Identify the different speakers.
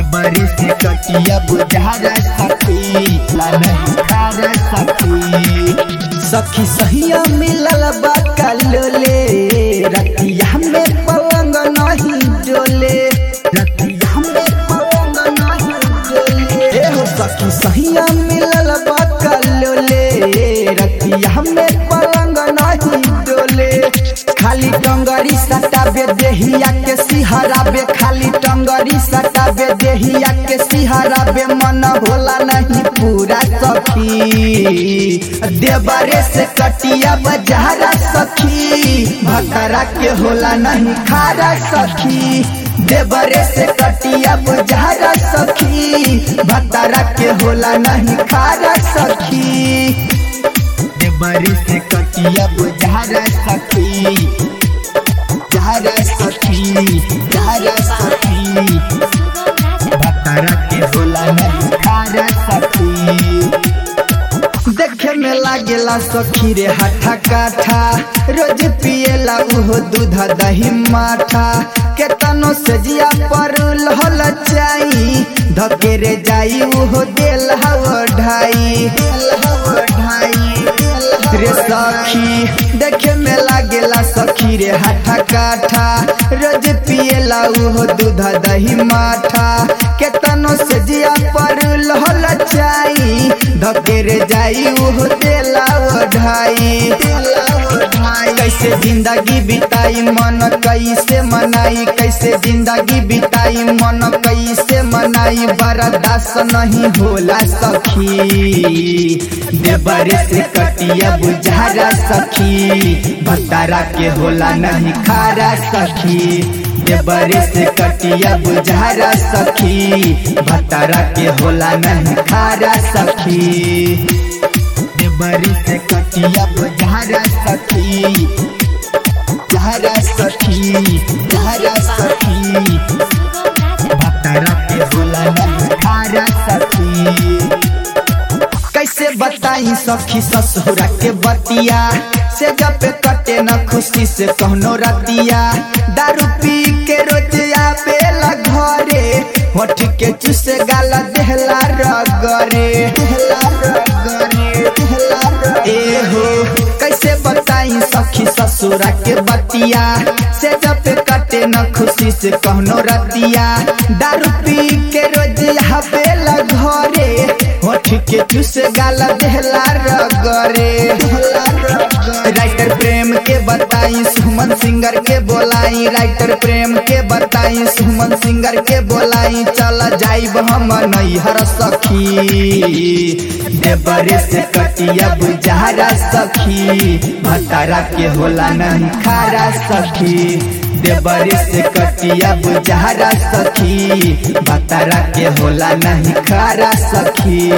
Speaker 1: देवरे से कटिया बुझारा सखी ला नहीं खारा सखी
Speaker 2: सखी सहिया मिलल बा कलोले रतिया में पलंग नहीं डोले
Speaker 1: रतिया में पलंग नहीं डोले
Speaker 2: ए हो सखी सहिया मिलल बा कलोले रतिया में पलंग नहीं डोले खाली टंगरी सटाबे देहिया के सिहराबे खाली टंगरी सटाबे देहिया के सिहराबे मन होला नहीं पूरा सखी देवरे से कटिया बजारा सखी भकरा के होला नहीं खारा सखी देवरे से कटिया बजारा सखी भकरा के होला नहीं खारा सखी
Speaker 1: देवरे से कटिया बुझारा सखी झारा सखी झारा सखी भतरा के होला नहीं खारा सखी
Speaker 2: देखे में लागेला सखी रे हाथा काठा रोज पिएला उहो दूध दही माठा केतनो से जिया पर लहल चाई धके रे जाई उहो देल हव ढाई देल हव ढाई रे सखी देखे में लागेला सखी रे हाथा काठा रोज पिएला उहो दूध दही माठा केतनो से जिया पर लहल चाई धके रे जाई उहो देला ओढ़ाई कैसे जिंदगी बिताई मन कैसे मनाई कैसे जिंदगी बिताई मन कैसे मनाई बर्दाश्त नहीं होला सखी देवरे से कटिया बुझारा सखी भतारा के होला नहीं खारा सखी देवरे से कटिया बुझारा सखी भतारा के होला नहीं खारा सखी
Speaker 1: देवरे से कटिया बुझारा सखी झारा सखी झारा सखी भतरा के होला नहीं खारा सखी
Speaker 2: कैसे बताई सखी ससुरा के बतिया से जब पे कटे न खुशी से कहनो रतिया दारू पी के रोज आवेला घरे होठ के चुसे गाला देहला रगरे देहला रगरे देहला रगरे। ए हो कैसे बताई सखी ससुरा के बतिया से जब पे कटे न खुशी से कहनो रतिया दारू पी के रोज आवेला घरे होठ के चुस गाला देहला रगरे राइटर प्रेम के बताई सुमन सिंगर के बोलाई राइटर प्रेम के बताई सुमन सिंगर के बोलाई चल जाइब हम नैहर सखी देवरे से कटिया बुझारा सखी भतारा के होला नहीं खारा सखी देवरे से कटिया बुझारा सखी भतारा के होला नहीं खारा सखी